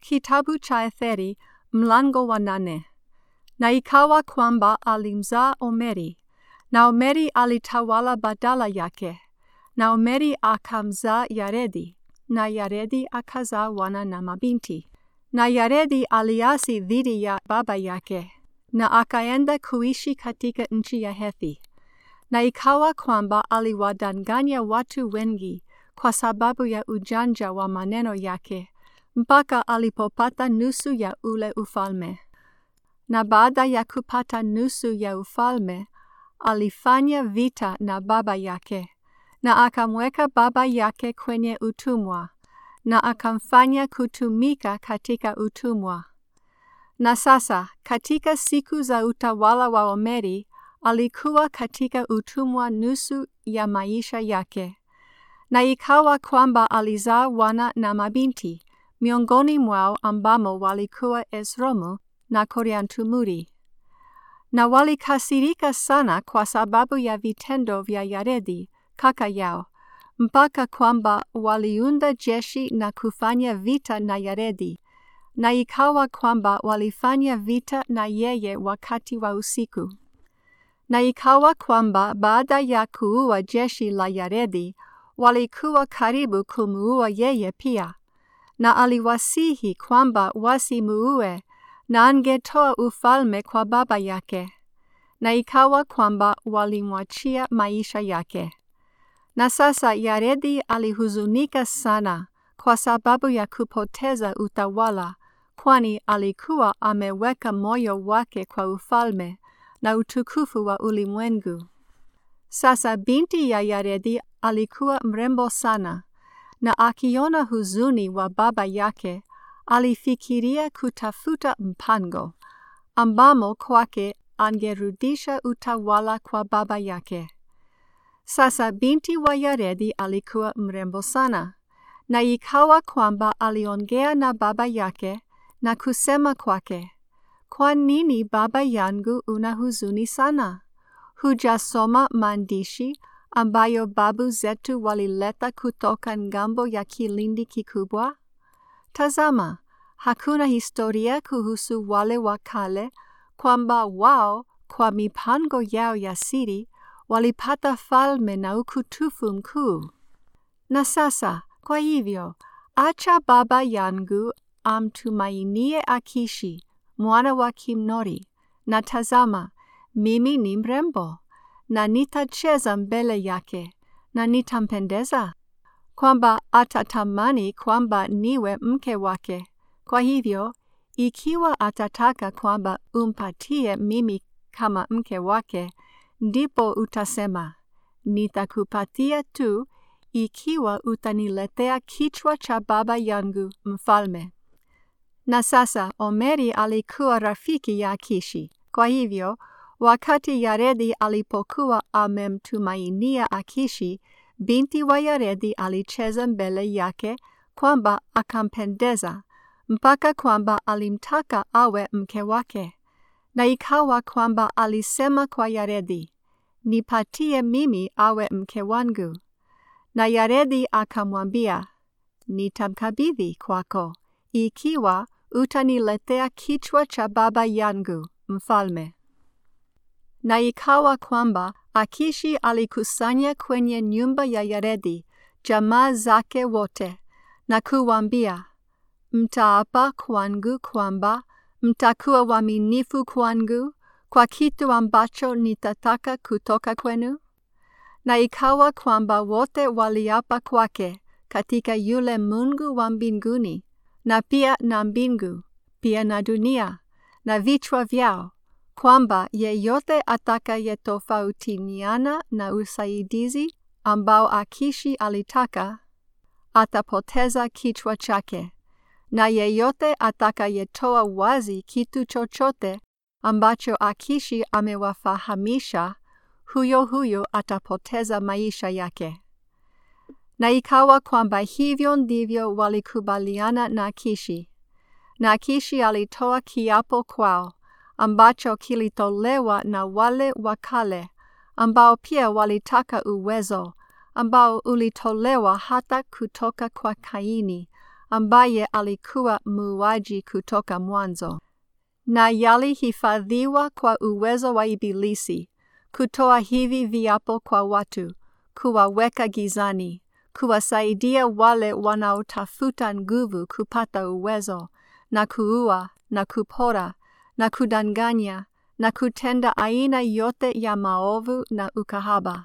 kitabu cha Etheri mlango wa nane. Na ikawa kwamba alimzaa Omeri, na Omeri alitawala badala yake, na Omeri akamzaa Yaredi, na Yaredi akazaa wana na mabinti. Na Yaredi aliasi dhidi ya baba yake, na akaenda kuishi katika nchi ya Hethi. Na ikawa kwamba aliwadanganya watu wengi kwa sababu ya ujanja wa maneno yake, mpaka alipopata nusu ya ule ufalme. Na baada ya kupata nusu ya ufalme, alifanya vita na baba yake, na akamweka baba yake kwenye utumwa, na akamfanya kutumika katika utumwa. Na sasa katika siku za utawala wa Omeri, alikuwa katika utumwa nusu ya maisha yake. Na ikawa kwamba alizaa wana na mabinti, miongoni mwao ambamo walikuwa Esromu na Koriantumuri. Na walikasirika sana kwa sababu ya vitendo vya Yaredi kaka yao, mpaka kwamba waliunda jeshi na kufanya vita na Yaredi, na ikawa kwamba walifanya vita na yeye wakati wa usiku. Na ikawa kwamba baada ya kuua jeshi la Yaredi, walikuwa karibu kumuua yeye pia, na aliwasihi kwamba wasimuue na angetoa ufalme kwa baba yake. Na ikawa kwamba walimwachia maisha yake. Na sasa Yaredi alihuzunika sana kwa sababu ya kupoteza utawala, kwani alikuwa ameweka moyo wake kwa ufalme na utukufu wa ulimwengu. Sasa binti ya Yaredi alikuwa mrembo sana, na akiona huzuni wa baba yake, alifikiria kutafuta mpango ambamo kwake angerudisha utawala kwa baba yake. Sasa binti wa Yaredi alikuwa mrembo sana, na ikawa kwamba aliongea na baba yake na kusema kwake, kwa nini baba yangu una huzuni sana? Hujasoma maandishi ambayo babu zetu walileta kutoka ngambo ya kilindi kikubwa? Tazama, hakuna historia kuhusu wale wa kale kwamba wao kwa mipango yao ya siri walipata falme na ukutufu mkuu. Na sasa, kwa hivyo, acha baba yangu amtumainie Akishi, mwana wa Kimnori, na tazama, mimi ni mrembo, na nitacheza mbele yake, na nitampendeza, kwamba atatamani kwamba niwe mke wake. Kwa hivyo, ikiwa atataka kwamba umpatie mimi kama mke wake, ndipo utasema, nitakupatia tu ikiwa utaniletea kichwa cha baba yangu mfalme. Na sasa Omeri alikuwa rafiki ya Akishi. Kwa hivyo, wakati Yaredi alipokuwa amemtumainia Akishi, binti wa Yaredi alicheza mbele yake kwamba akampendeza, mpaka kwamba alimtaka awe mke wake. Na ikawa kwamba alisema kwa Yaredi, nipatie mimi awe mke wangu. Na Yaredi akamwambia, nitamkabidhi kwako, ikiwa utaniletea kichwa cha baba yangu mfalme. Na ikawa kwamba Akishi alikusanya kwenye nyumba ya Yaredi jamaa zake wote na kuwambia, mtaapa kwangu kwamba mtakuwa waaminifu kwangu kwa kitu ambacho nitataka kutoka kwenu? Na ikawa kwamba wote waliapa kwake katika yule Mungu wa mbinguni, na pia na mbingu, pia na dunia, na vichwa vyao, kwamba yeyote atakayetofautiniana na usaidizi ambao Akishi alitaka, atapoteza kichwa chake, na yeyote atakayetoa wazi kitu chochote ambacho Akishi amewafahamisha, huyo huyo atapoteza maisha yake. Na ikawa kwamba hivyo ndivyo walikubaliana na Akishi. Na Akishi alitoa kiapo kwao, ambacho kilitolewa na wale wakale, ambao pia walitaka uwezo, ambao ulitolewa hata kutoka kwa Kaini, ambaye alikuwa muuaji kutoka mwanzo, na yalihifadhiwa kwa uwezo wa Ibilisi kutoa hivi viapo kwa watu, kuwaweka gizani, kuwasaidia wale wanaotafuta nguvu kupata uwezo, na kuua na kupora na kudanganya na kutenda aina yote ya maovu na ukahaba.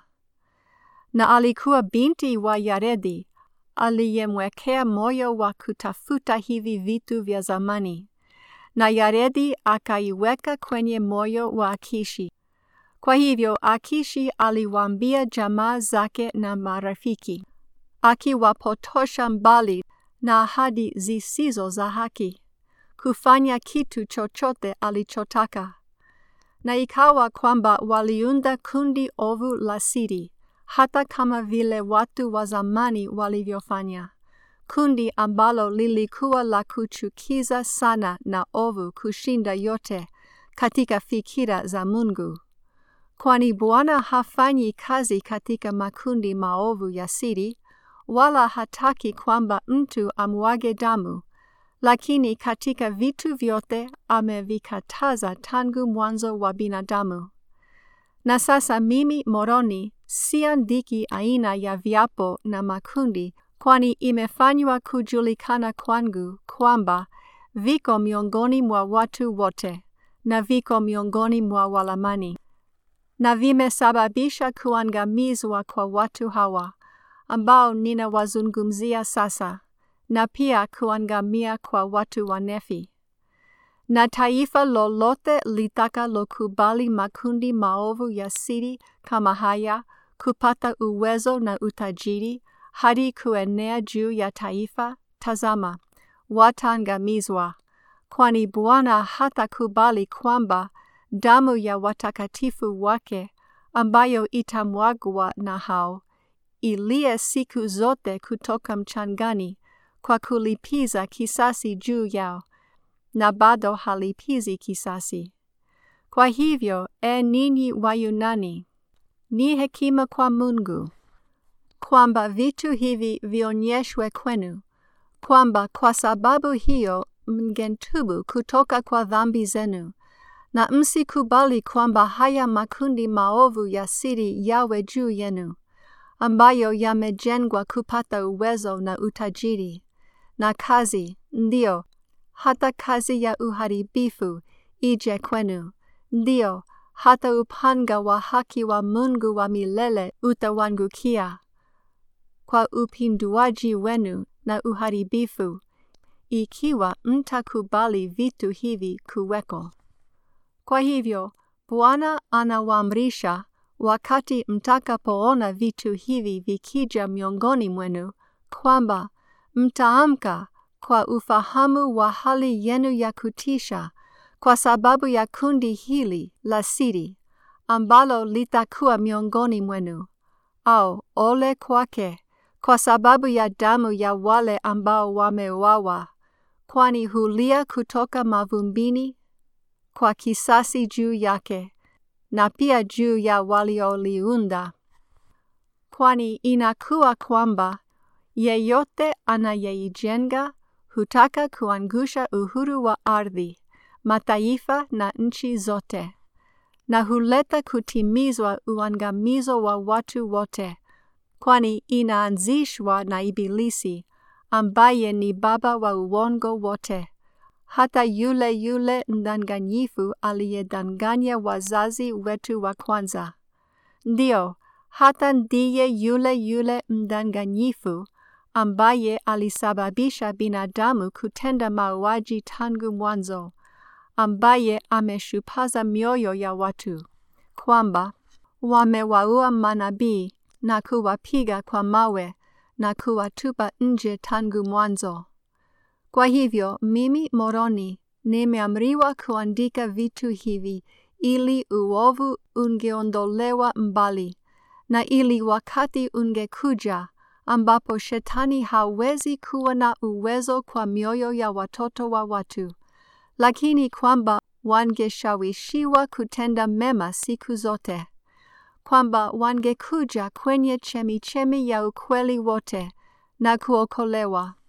Na alikuwa binti wa Yaredi aliyemwekea moyo wa kutafuta hivi vitu vya zamani, na Yaredi akaiweka kwenye moyo wa Akishi. Kwa hivyo Akishi aliwaambia jamaa zake na marafiki, akiwapotosha mbali na ahadi zisizo za haki, kufanya kitu chochote alichotaka. Na ikawa kwamba waliunda kundi ovu la siri, hata kama vile watu wa zamani walivyofanya, kundi ambalo lilikuwa la kuchukiza sana na ovu kushinda yote katika fikira za Mungu. Kwani Bwana hafanyi kazi katika makundi maovu ya siri, wala hataki kwamba mtu amwage damu, lakini katika vitu vyote amevikataza tangu mwanzo wa binadamu. Na sasa mimi Moroni siandiki aina ya viapo na makundi, kwani imefanywa kujulikana kwangu kwamba viko miongoni mwa watu wote na viko miongoni mwa walamani na vimesababisha kuangamizwa kwa watu hawa ambao ninawazungumzia sasa, na pia kuangamia kwa watu wa Nefi. Na taifa lolote litakalokubali makundi maovu ya siri kama haya kupata uwezo na utajiri hadi kuenea juu ya taifa, tazama, wataangamizwa, kwani Bwana hatakubali kwamba damu ya watakatifu wake ambayo itamwagwa na hao ilie siku zote kutoka mchangani kwa kulipiza kisasi juu yao, na bado halipizi kisasi. Kwa hivyo, e ninyi Wayunani, ni hekima kwa Mungu kwamba vitu hivi vionyeshwe kwenu, kwamba kwa sababu hiyo mngetubu kutoka kwa dhambi zenu na msikubali kwamba haya makundi maovu ya siri yawe juu yenu, ambayo yamejengwa kupata uwezo na utajiri na kazi, ndio hata kazi ya uharibifu ije kwenu, ndio hata upanga wa haki wa Mungu wa milele utawangukia kwa upinduaji wenu na uharibifu, ikiwa mtakubali vitu hivi kuweko. Kwa hivyo, Bwana anawaamrisha wakati mtakapoona vitu hivi vikija miongoni mwenu, kwamba mtaamka kwa ufahamu wa hali yenu ya kutisha kwa sababu ya kundi hili la siri ambalo litakuwa miongoni mwenu, au ole kwake kwa sababu ya damu ya wale ambao wameuawa, kwani hulia kutoka mavumbini kwa kisasi juu yake na pia juu ya walioliunda, kwani inakuwa kwamba yeyote anayeijenga hutaka kuangusha uhuru wa ardhi, mataifa na nchi zote, na huleta kutimizwa uangamizo wa watu wote, kwani inaanzishwa na Ibilisi ambaye ni baba wa uongo wote hata yule yule mdanganyifu aliyedanganya wazazi wetu wa kwanza. Ndio, hata ndiye yule yule mdanganyifu ambaye alisababisha binadamu kutenda mauaji tangu mwanzo, ambaye ameshupaza mioyo ya watu, kwamba wamewaua manabii na kuwapiga kwa mawe na kuwatupa nje tangu mwanzo. Kwa hivyo mimi Moroni nimeamriwa kuandika vitu hivi ili uovu ungeondolewa mbali, na ili wakati ungekuja ambapo shetani hawezi kuwa na uwezo kwa mioyo ya watoto wa watu, lakini kwamba wangeshawishiwa kutenda mema siku zote, kwamba wangekuja kwenye chemichemi ya ukweli wote na kuokolewa.